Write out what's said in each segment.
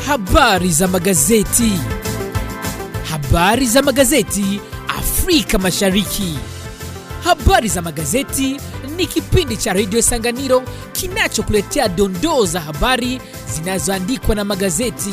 Habari za magazeti. Habari za magazeti Afrika Mashariki. Habari za magazeti ni kipindi cha redio Sanganiro kinachokuletea dondoo za habari zinazoandikwa na magazeti.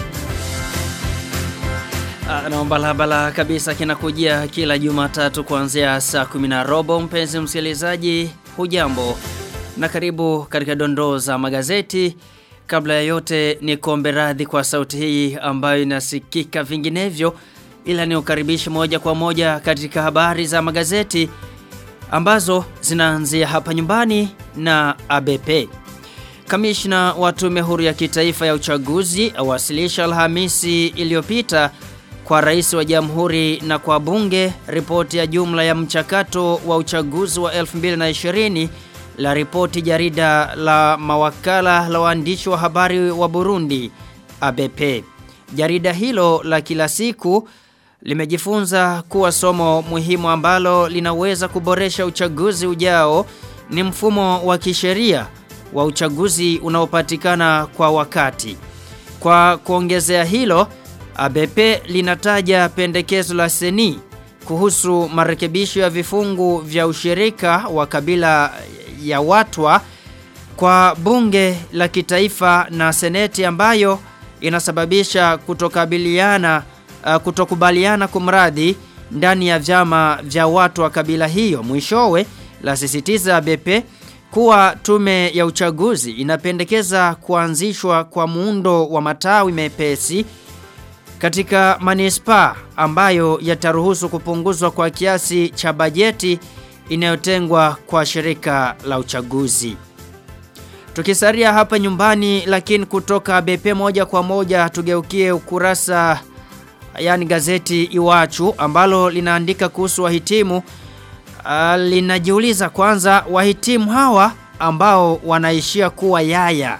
Ah, Na balabala kabisa kinakujia kila Jumatatu kuanzia saa kumi na robo. Mpenzi msikilizaji, hujambo na karibu katika dondoo za magazeti. Kabla ya yote ni kuombe radhi kwa sauti hii ambayo inasikika vinginevyo, ila ni ukaribishi moja kwa moja katika habari za magazeti ambazo zinaanzia hapa nyumbani na ABP. Kamishna wa Tume Huru ya Kitaifa ya Uchaguzi awasilisha Alhamisi iliyopita kwa rais wa jamhuri na kwa bunge ripoti ya jumla ya mchakato wa uchaguzi wa 2020 la ripoti jarida la mawakala la waandishi wa habari wa Burundi ABP. Jarida hilo la kila siku limejifunza kuwa somo muhimu ambalo linaweza kuboresha uchaguzi ujao ni mfumo wa kisheria wa uchaguzi unaopatikana kwa wakati. Kwa kuongezea hilo, ABP linataja pendekezo la seni kuhusu marekebisho ya vifungu vya ushirika wa kabila ya watwa kwa bunge la kitaifa na seneti ambayo inasababisha kutokabiliana uh, kutokubaliana kumradhi ndani ya vyama vya watu wa kabila hiyo mwishowe la sisitiza ABP kuwa tume ya uchaguzi inapendekeza kuanzishwa kwa muundo wa matawi mepesi katika manispa ambayo yataruhusu kupunguzwa kwa kiasi cha bajeti inayotengwa kwa shirika la uchaguzi. Tukisaria hapa nyumbani lakini kutoka BP moja kwa moja tugeukie ukurasa yani gazeti Iwachu ambalo linaandika kuhusu wahitimu uh, linajiuliza kwanza wahitimu hawa ambao wanaishia kuwa yaya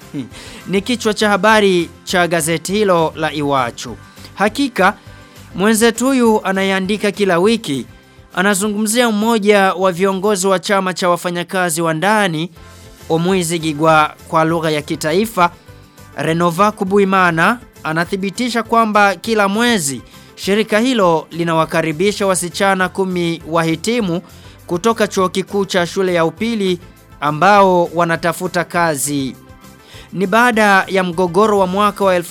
ni kichwa cha habari cha gazeti hilo la Iwachu. Hakika mwenzetu huyu anayeandika kila wiki anazungumzia mmoja wa viongozi wa chama cha wafanyakazi wa ndani Omwizi Gigwa kwa lugha ya kitaifa Renova Kubuimana anathibitisha kwamba kila mwezi shirika hilo linawakaribisha wasichana kumi wahitimu kutoka chuo kikuu cha shule ya upili ambao wanatafuta kazi. Ni baada ya mgogoro wa mwaka wa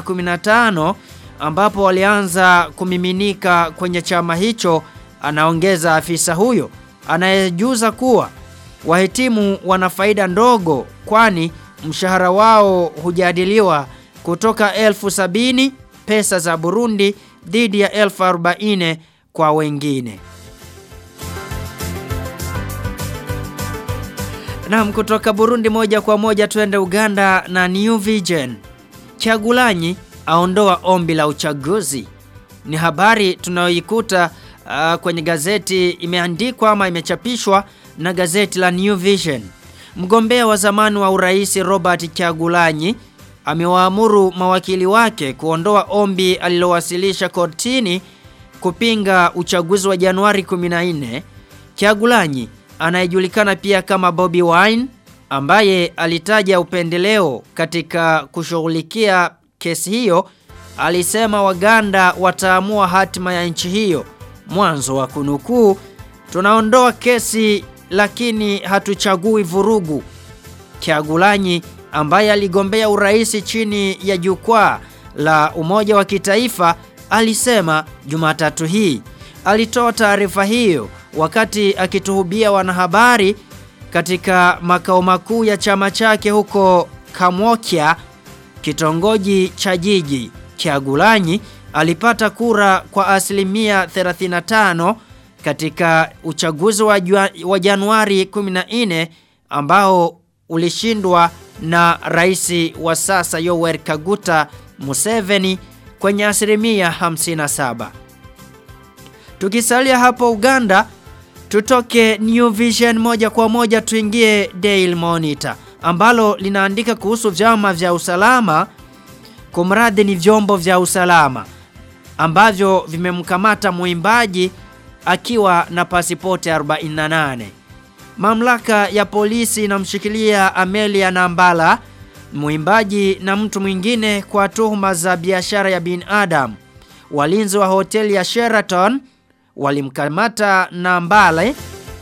2015 ambapo walianza kumiminika kwenye chama hicho anaongeza afisa huyo anayejuza kuwa wahitimu wana faida ndogo kwani mshahara wao hujadiliwa kutoka elfu sabini pesa za Burundi dhidi ya elfu arobaini kwa wengine. Naam kutoka Burundi moja kwa moja tuende Uganda na New Vision. Chagulanyi aondoa ombi la uchaguzi. Ni habari tunayoikuta uh, kwenye gazeti imeandikwa ama imechapishwa na gazeti la New Vision. Mgombea wa zamani wa urais Robert Chagulanyi amewaamuru mawakili wake kuondoa ombi alilowasilisha kortini kupinga uchaguzi wa Januari 14. Chagulanyi anayejulikana pia kama Bobby Wine ambaye alitaja upendeleo katika kushughulikia kesi hiyo alisema Waganda wataamua hatima ya nchi hiyo mwanzo wa kunukuu tunaondoa kesi lakini hatuchagui vurugu Kyagulanyi ambaye aligombea urais chini ya jukwaa la umoja wa kitaifa alisema Jumatatu hii alitoa taarifa hiyo wakati akituhubia wanahabari katika makao makuu ya chama chake huko Kamwokia kitongoji cha jiji Kyagulanyi alipata kura kwa asilimia 35 katika uchaguzi wa, jua, wa Januari 14 ambao ulishindwa na rais wa sasa Yoweri Kaguta Museveni kwenye asilimia 57. Tukisalia hapo Uganda, tutoke New Vision moja kwa moja tuingie Daily Monitor ambalo linaandika kuhusu vyama vya usalama kumradhi ni vyombo vya usalama ambavyo vimemkamata mwimbaji akiwa na pasipoti 48. Mamlaka ya polisi inamshikilia Amelia Nambala mwimbaji na mtu mwingine kwa tuhuma za biashara ya binadamu. Walinzi wa hoteli ya Sheraton walimkamata Nambale uh,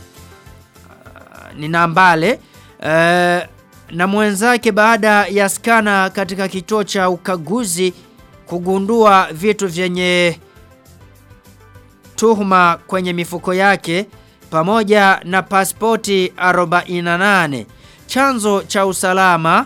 ni Nambale uh, na mwenzake baada ya skana katika kituo cha ukaguzi kugundua vitu vyenye tuhuma kwenye mifuko yake pamoja na pasipoti 48. Chanzo cha usalama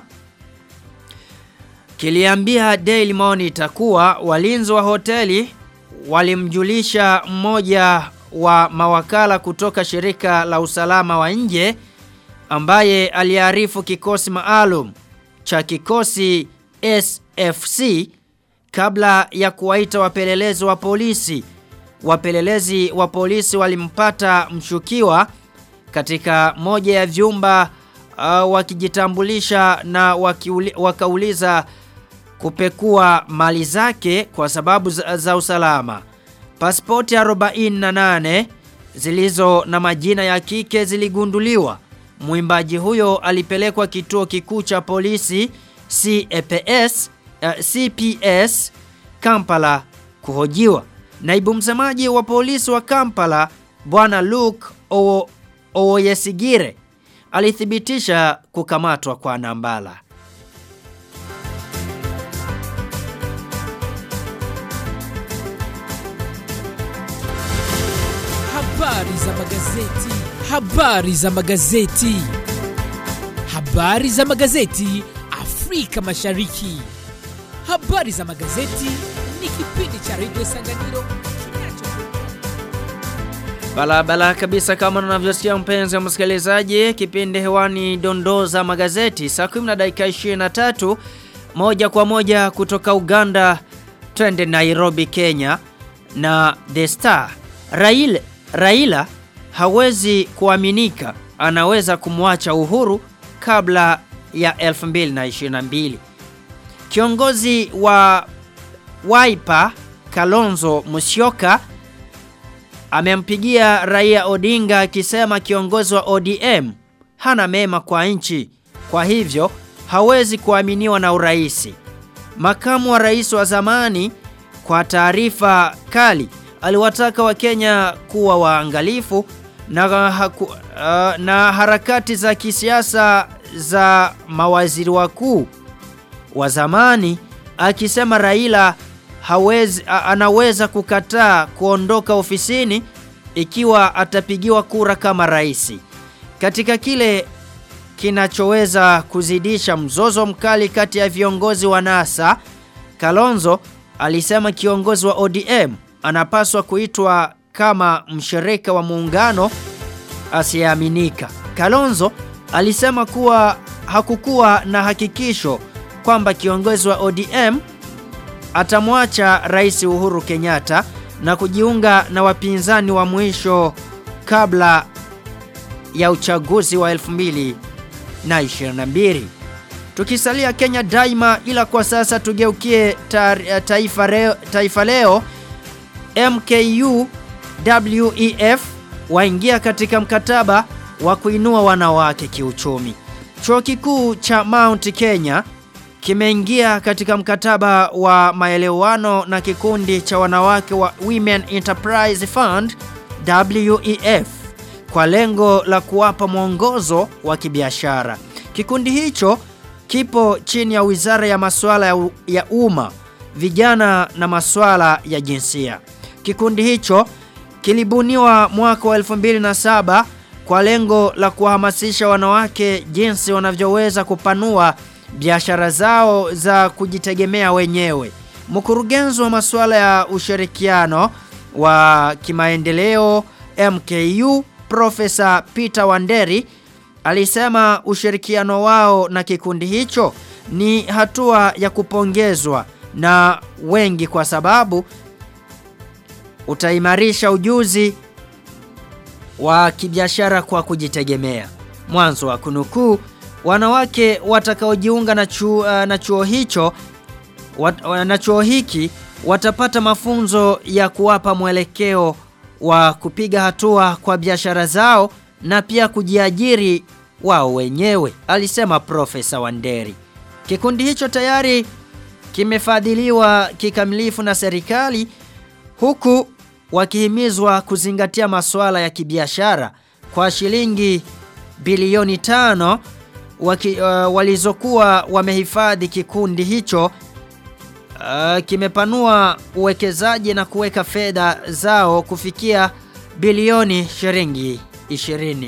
kiliambia Daily Monitor kuwa walinzi wa hoteli walimjulisha mmoja wa mawakala kutoka shirika la usalama wa nje ambaye aliarifu kikosi maalum cha kikosi SFC kabla ya kuwaita wapelelezi wa polisi. Wapelelezi wa polisi walimpata mshukiwa katika moja ya vyumba uh, wakijitambulisha na wakiuli, wakauliza kupekua mali zake kwa sababu za, za usalama. Pasipoti 48 zilizo na majina ya kike ziligunduliwa. Mwimbaji huyo alipelekwa kituo kikuu cha polisi CPS, uh, CPS Kampala kuhojiwa. Naibu msemaji wa polisi wa Kampala Bwana Luke Owoyesigire alithibitisha kukamatwa kwa Nambala. Habari za magazeti. Habari za magazeti. Habari za magazeti Afrika Mashariki. Habari za magazeti ni kipindi cha Radio Sanganiro kinacho Balabala kabisa kama unavyosikia mpenzi wa msikilizaji, kipindi hewani dondoo za magazeti saa 10 na dakika 23 moja kwa moja kutoka Uganda twende Nairobi Kenya na The Star. Raila, Raila hawezi kuaminika anaweza kumwacha Uhuru kabla ya 2022. Kiongozi wa Wiper Kalonzo Musyoka amempigia Raia Odinga akisema kiongozi wa ODM hana mema kwa nchi, kwa hivyo hawezi kuaminiwa na uraisi. Makamu wa rais wa zamani kwa taarifa kali aliwataka Wakenya kuwa waangalifu na, haku, uh, na harakati za kisiasa za mawaziri wakuu wa zamani akisema Raila hawezi a, anaweza kukataa kuondoka ofisini ikiwa atapigiwa kura kama rais. Katika kile kinachoweza kuzidisha mzozo mkali kati ya viongozi wa NASA, Kalonzo alisema kiongozi wa ODM anapaswa kuitwa kama mshirika wa muungano asiyeaminika. Kalonzo alisema kuwa hakukuwa na hakikisho kwamba kiongozi wa ODM atamwacha Rais Uhuru Kenyatta na kujiunga na wapinzani wa mwisho kabla ya uchaguzi wa 2022. Tukisalia Kenya daima ila kwa sasa tugeukie ta, taifa, reo, taifa leo MKU WEF waingia katika mkataba wa kuinua wanawake kiuchumi. Chuo kikuu cha Mount Kenya kimeingia katika mkataba wa maelewano na kikundi cha wanawake wa Women Enterprise Fund WEF kwa lengo la kuwapa mwongozo wa kibiashara. Kikundi hicho kipo chini ya Wizara ya Masuala ya, ya Umma, Vijana na Masuala ya Jinsia. Kikundi hicho kilibuniwa mwaka wa 2007 kwa lengo la kuhamasisha wanawake jinsi wanavyoweza kupanua biashara zao za kujitegemea wenyewe. Mkurugenzi wa masuala ya ushirikiano wa kimaendeleo MKU Profesa Peter Wanderi alisema ushirikiano wao na kikundi hicho ni hatua ya kupongezwa na wengi kwa sababu utaimarisha ujuzi wa kibiashara kwa kujitegemea. Mwanzo wa kunukuu wanawake watakaojiunga na chuo, uh, na chuo hicho wat, na chuo hiki watapata mafunzo ya kuwapa mwelekeo wa kupiga hatua kwa biashara zao na pia kujiajiri wao wenyewe, alisema Profesa Wanderi. Kikundi hicho tayari kimefadhiliwa kikamilifu na serikali huku wakihimizwa kuzingatia masuala ya kibiashara kwa shilingi bilioni tano waki, uh, walizokuwa wamehifadhi kikundi hicho uh, kimepanua uwekezaji na kuweka fedha zao kufikia bilioni shilingi 20.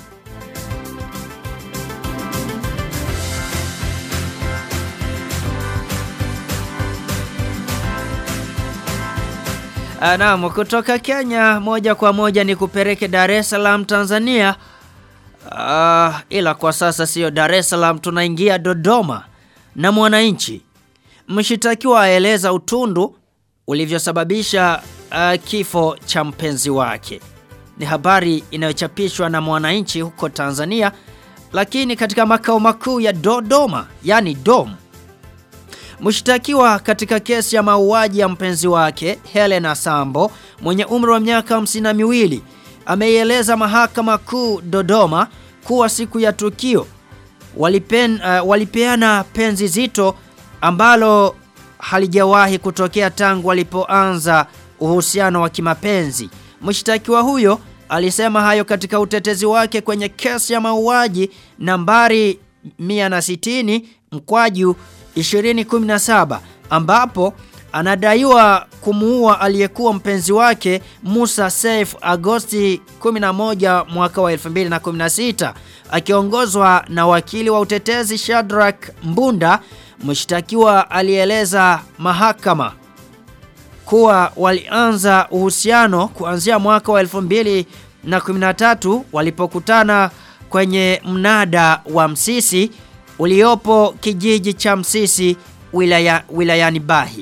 Naam, kutoka Kenya moja kwa moja ni kupeleke Dar es Salaam Tanzania. Uh, ila kwa sasa sio Dar es Salaam tunaingia Dodoma na mwananchi. Mshitakiwa aeleza utundu ulivyosababisha uh, kifo cha mpenzi wake. Ni habari inayochapishwa na mwananchi huko Tanzania lakini katika makao makuu ya Dodoma, yani Dom. Mshtakiwa katika kesi ya mauaji ya mpenzi wake Helena Sambo mwenye umri wa miaka hamsini na miwili ameieleza mahakama kuu Dodoma kuwa siku ya tukio walipen, uh, walipeana penzi zito ambalo halijawahi kutokea tangu walipoanza uhusiano wa kimapenzi. Mshtakiwa huyo alisema hayo katika utetezi wake kwenye kesi ya mauaji nambari 160 mkwaju 2017 ambapo anadaiwa kumuua aliyekuwa mpenzi wake Musa Saif Agosti 11 mwaka wa 2016 akiongozwa na wakili wa utetezi Shadrack Mbunda mshtakiwa alieleza mahakama kuwa walianza uhusiano kuanzia mwaka wa 2013 walipokutana kwenye mnada wa Msisi uliopo kijiji cha Msisi wilaya, wilayani Bahi.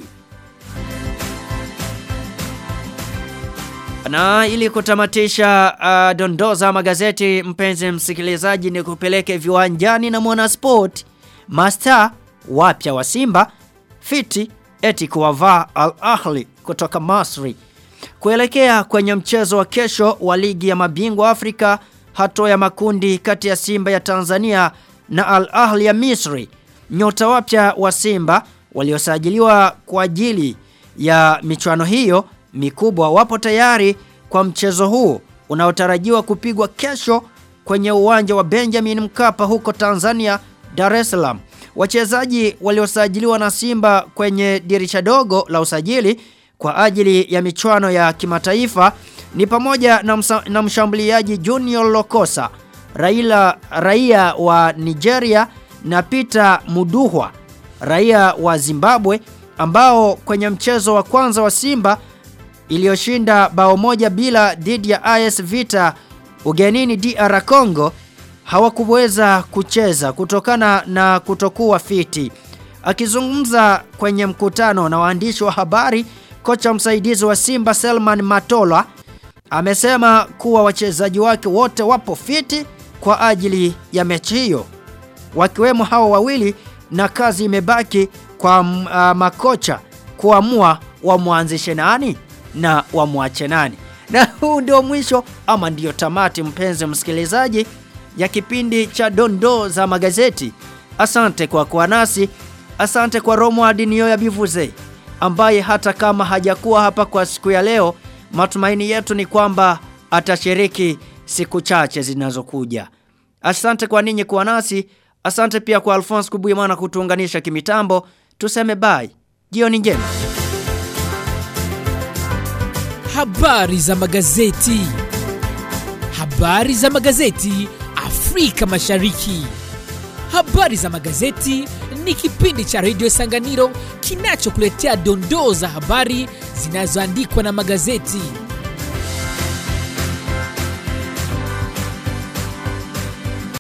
Na ili kutamatisha uh, dondoza magazeti mpenzi msikilizaji ni kupeleke viwanjani na mwanasport Master wapya wa Simba fiti eti kuwavaa Al Ahli kutoka Masri kuelekea kwenye mchezo wa kesho wa ligi ya mabingwa Afrika hatua ya makundi kati ya Simba ya Tanzania na Al Ahli ya Misri. Nyota wapya wa Simba waliosajiliwa kwa ajili ya michuano hiyo mikubwa wapo tayari kwa mchezo huu unaotarajiwa kupigwa kesho kwenye uwanja wa Benjamin Mkapa huko Tanzania Dar es Salaam. Wachezaji waliosajiliwa na Simba kwenye dirisha dogo la usajili kwa ajili ya michuano ya kimataifa ni pamoja na, msa, na mshambuliaji Junior Lokosa, Raila raia wa Nigeria na Peter Muduhwa raia wa Zimbabwe ambao kwenye mchezo wa kwanza wa Simba iliyoshinda bao moja bila dhidi ya AS Vita ugenini DR Congo hawakuweza kucheza kutokana na kutokuwa fiti. Akizungumza kwenye mkutano na waandishi wa habari, kocha msaidizi wa Simba Selman Matola amesema kuwa wachezaji wake wote wapo fiti kwa ajili ya mechi hiyo, wakiwemo hao wawili, na kazi imebaki kwa uh, makocha kuamua wamwanzishe nani na wamwache nani. Na huu ndio mwisho ama ndio tamati, mpenzi msikilizaji, ya kipindi cha dondoo za magazeti. Asante kwa kuwa nasi, asante kwa Romuald Nioya Bivuze ambaye hata kama hajakuwa hapa kwa siku ya leo, matumaini yetu ni kwamba atashiriki siku chache zinazokuja. Asante kwa ninyi kuwa nasi, asante pia kwa Alphonse Kubuimana kutuunganisha kimitambo. Tuseme bye, jioni njema. Habari za magazeti. Habari za magazeti Afrika Mashariki. Habari za magazeti ni kipindi cha redio Sanganiro kinachokuletea dondoo za habari zinazoandikwa na magazeti.